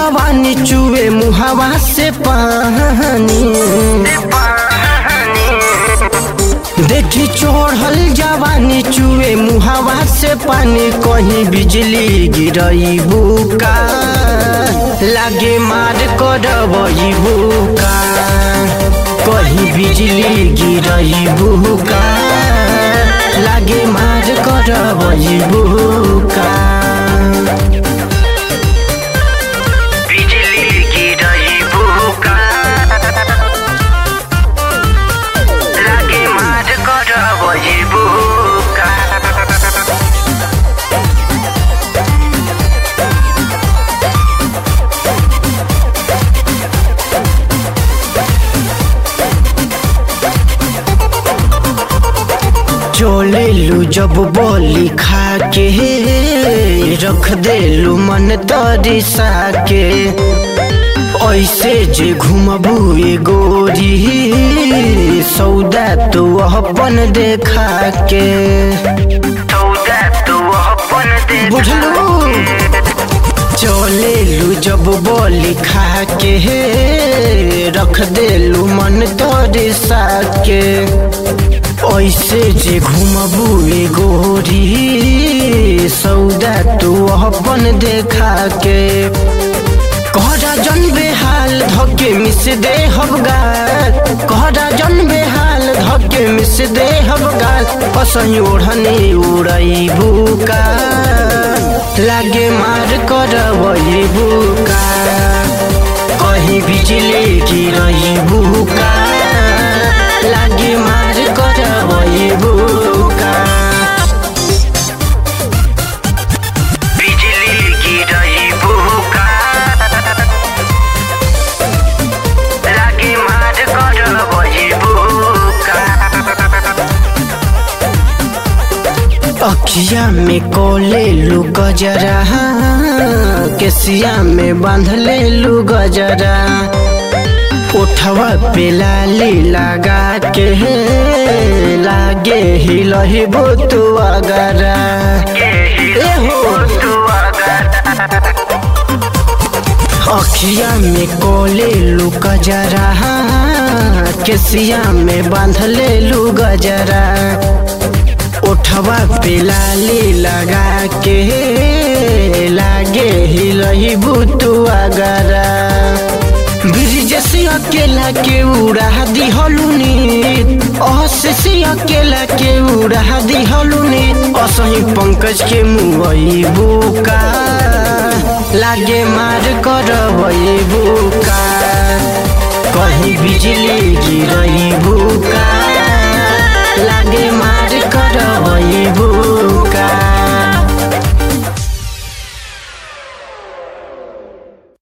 जवानी चुए मुहावा से पानी देखी चोढ़ल जवानी चुए मुहावा से पानी कहीं बिजली गिरई बुका लागे मार करबई बुका कहीं बिजली गिरई बुका लागे मार करबई बुका बिजली गिरई बुका लागे मार करबई बुका चले लू जब बोली खा के रख देलू मन तरिसा के ऐसे जे घुमबू ए गोरी सौदा तो अपन देखा के सौदा तो अपन दे बुझलू चले लू जब बोली खा के रख देलू मन तरिसा के ऐसे जे घुमबू ए गोरी सौदा तू अपन देखा के कहरा जन बेहाल धके मिस दे हबगाल कहरा जन बेहाल धके मिस दे हबगाल असही ओढ़नी उड़ई बुका लागे मार करवई बुका कहीं बिजली गिरई बुका लागे मार करवई बुका बिजली गिरई बुका लागे मार करबई बुका अखिया में कोले लू गजरा केसिया में बांध ले लू गजरा उठवा पे लाली लगा के लागे हिलही बुतु अगरा ए हो अखिया में कोले लू गजरा केसिया में बांध ले लू गजरा उठवा पे लाली लगा के लागे हिलही बुतु अगरा ब्रिज से अकेला के उड़ा दिहलुनी अहसे अकेला के उड़ा दिहलुनी असही पंकज के मुहई बुका लागे मार करबई बुका कहीं बिजली गिरई बुका